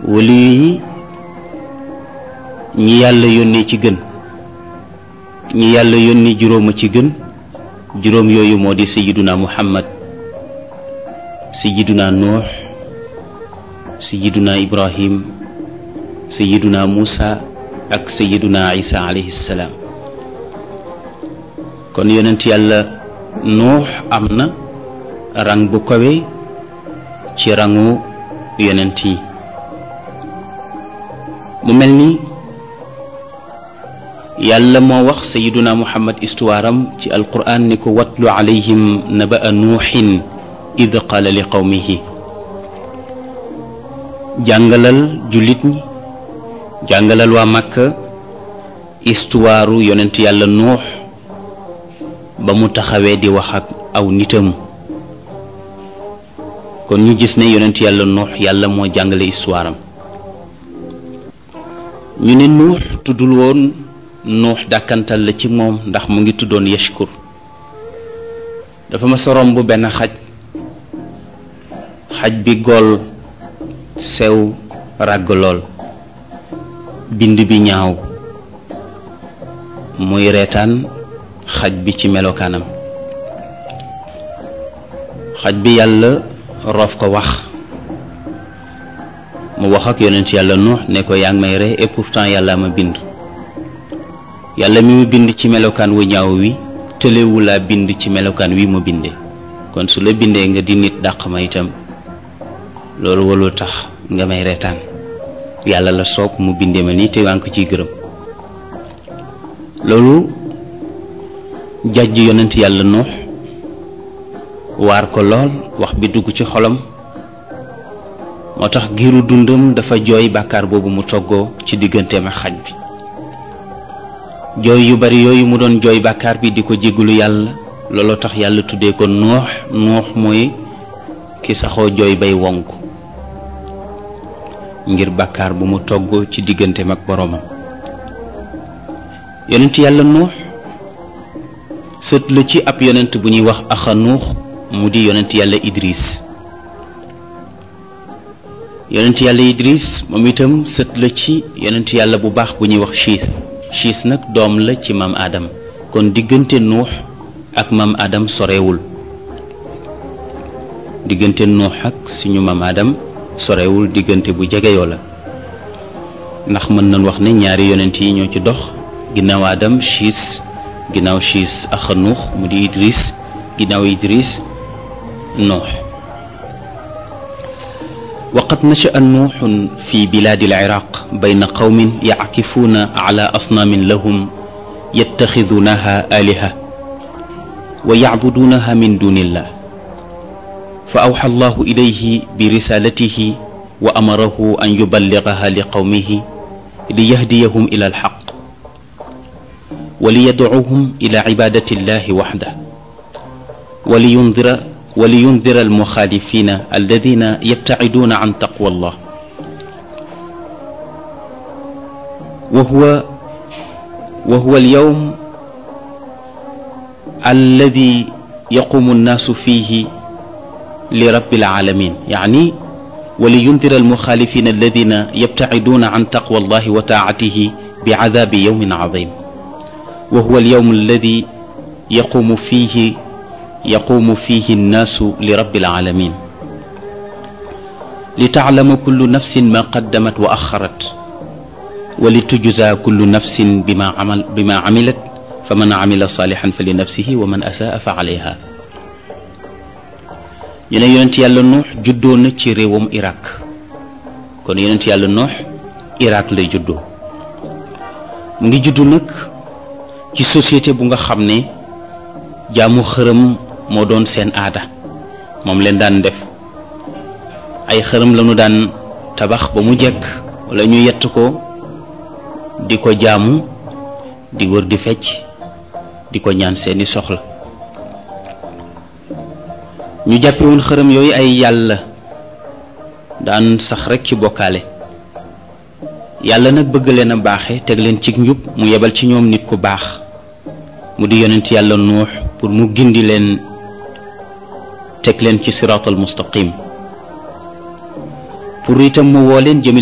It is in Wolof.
wali yi ñi yàlla yónnee ci gën ñi yàlla yónni juróoma ci gën juróom yooyu moo di sayiduna muhammad sayiduna nuux sayiduna ibrahim sayiduna muusa ak sayiduna isa alayhi salaam kon yonent yàlla nuux am na rang bu kawe ci rangu yonent yi mu mel ni yàlla moo wax sayiduna muhammad istuwaaram ci alquran ni ko watlu alayhim naba'a nuuxin id qaala li qawmihi jàngalal jullit ñi jàngalal waa màkka istuwaaru yonent yàlla nuux ba mu taxawee di wax ak aw nitam kon ñu gis ne yonent yàlla nuux yàlla moo jàngale istuwaaram ñu ne nuux tuddul woon nuux dàkkantal la ci moom ndax mu ngi tuddoon yashkur dafa ma sorom bu benn xaj xaj bi gool sew ràgg lool bind bi ñaaw muy reetaan xaj bi ci melokaanam xaj bi yàlla roof ko wax mu wax ak yonent yàlla nuux ne ko yaa ngi may ree et pourtant yàlla ma bind yàlla mi mu bind ci melokaan wu ñaaw wi tëlewu laa bind ci melokaan wi mu bindee kon su la bindee nga di nit dàq ma itam loolu walul tax nga may reetaan yàlla la soog mu bindee ma nii te waa ngi ko ciy gërëm loolu jàjj yonent yàlla nuux waar ko lool wax bi dugg ci xolam moo tax giiru dundam dafa jooy bàkkaar boobu mu toggoo ci digganteem ak xaj bi jooy yu bari yooyu mu doon jooy bàkkaar bi di ko jéggulu yàlla looloo tax yàlla tuddee ko nuux nuux mooy ki saxoo jooy bay wonk ngir bàkkaar bu mu togg ci digganteem ak boroomam yonent yàlla nuux sët la ci ab yonent bu ñuy wax axa nuux mu di yonent yàlla idris yonent yàlla idris moom itam sët la ci yonent yàlla bu baax bu ñuy wax chiis chiis nag doom la ci maam aadam kon diggante nuux ak maam aadam sorewul diggante nuux ak suñu maam aadam sorewul diggante bu jegeyoo la ndax mën nañ wax ne ñaari yonent yi ñoo ci dox ginnaaw aadam chiis ginnaaw chiis axa nuux mu di idris ginnaaw idris nuux وقد نشأ نوح في بلاد العراق بين قوم يعكفون على أصنام لهم يتخذونها آلهة ويعبدونها من دون الله فأوحى الله إليه برسالته وأمره أن يبلغها لقومه ليهديهم إلى الحق وليدعوهم إلى عبادة الله وحده ولينذر ولينذر المخالفين الذين يبتعدون عن تقوى الله وهو وهو اليوم الذي يقوم الناس فيه لرب العالمين يعني ولينذر المخالفين الذين يبتعدون عن تقوى الله وطاعته بعذاب يوم عظيم وهو اليوم الذي يقوم فيه يقوم فيه الناس لرب العالمين لتعلم كل نفس ما قدمت وأخرت ولتجزى كل نفس بما عمل بما عملت فمن عمل صالحا فلنفسه ومن أساء فعليها ñu ne yonent yàlla nuux juddoo na ci réewam Irak kon yonent yàlla nuux Irak lay juddoo mu ngi juddu nag ci société bu nga xam ne jaamu xërëm moo doon seen aada moom leen daan def ay xërëm lañu daan tabax ba mu jekk wala ñu yett ko di ko jaamu di wër di fecc di ko ñaan seeni soxla ñu jàppe woon xërëm yooyu ay yàlla daan sax rekk ci bokkaale yàlla nag bëgg leen a baaxe teg leen ci njub mu yebal ci ñoom nit ku baax mu di yonent yàlla nuux pour mu gindi leen teg leen ci siraatal mustaqim pour itam mu woo leen jëme